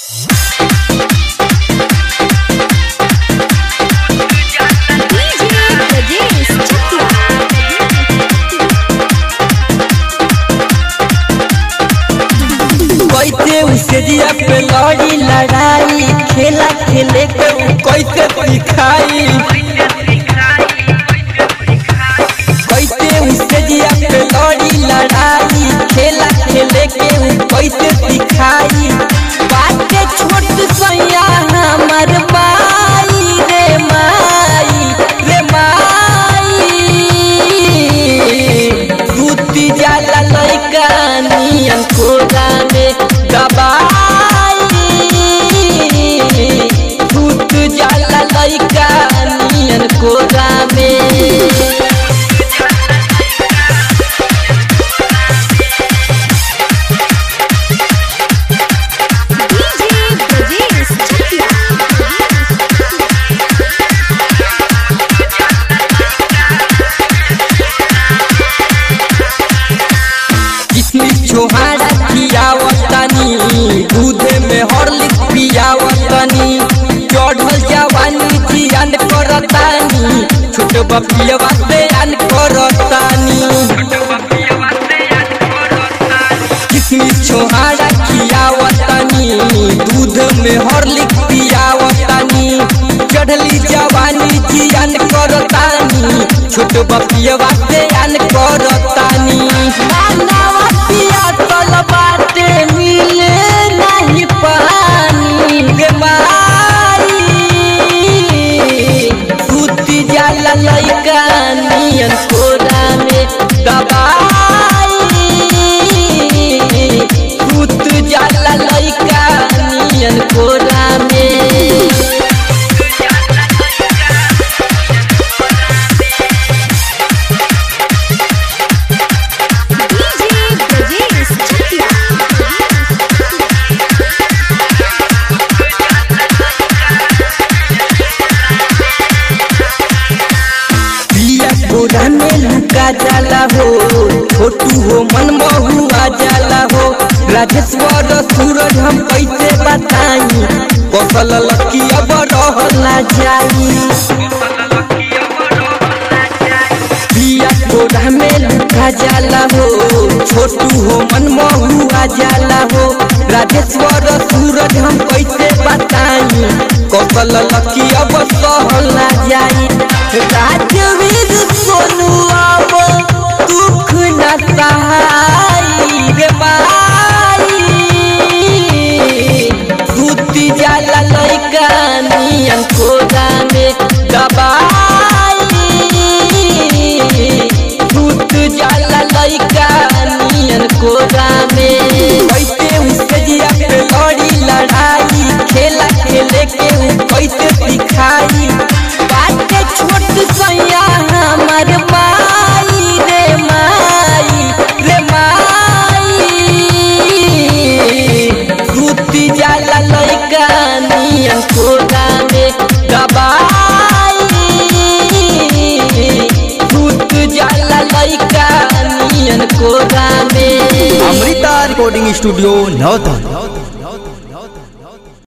DJ Brajesh Chakia. कैसे उसे जिया पे लड़ी लड़ाई खेला खेले के उ कैसे सिखाई कैसे उसे जिया पे लड़ी लड़ाई खेला खेले के उ कैसे सिखाई बाटे छोट सैया हमर माई रे माई रे माई सूती जाला लइका नियन कोरा में दबाई सूत जाला लइका नियन कोरा में DJ Brajesh Chakia. किसमिस छोहाड़ा खियावतनी दूध में हॉर्लिक्स पियावतनी चढ़ल जवानी जियान करतानी छोट बपियवा से आन करतानी किसमिस छोहाड़ा खियावतनी दूध में हॉर्लिक्स पियावतनी चढ़ली जवानी जियान करतानी छोट बपियवा से आन करतानी नानावा पिया तल बाटे मिले नहीं पानी गे माई सूती जाला लइका नियन कोरा में दबाई सूत जाला लइका नियन कोरा में DJ Brajesh Chakia. पिया कोरा में लुका जाला हो छोटू हो मन महुआ जाला हो राजेश्वर सूरज हम कैसे बताई कौशल लकी अब रहला जाई पिया कोरा में लुका जाला हो छोटू हो मन महुआ जाला हो राजेश्वर सूरज हम कैसे बताई कौशल लकी अब सहला जाई राजवीर सोनू अब दुख न सहाई रे माई सूती जाला लइका नियन कोरा में दबाई सूत जाला लइका नियन कोरा में कैसे उसके जिया पे लड़ी लड़ाई खेला खेले के उ कैसे सिखाई बाटे छोट सैया हमर माई रे माई रे माई सूती जाला लइका नियन कोरा में दबाई सूत जाला लइका नियन कोरा में अमृता रिकॉर्डिंग स्टूडियो नौतन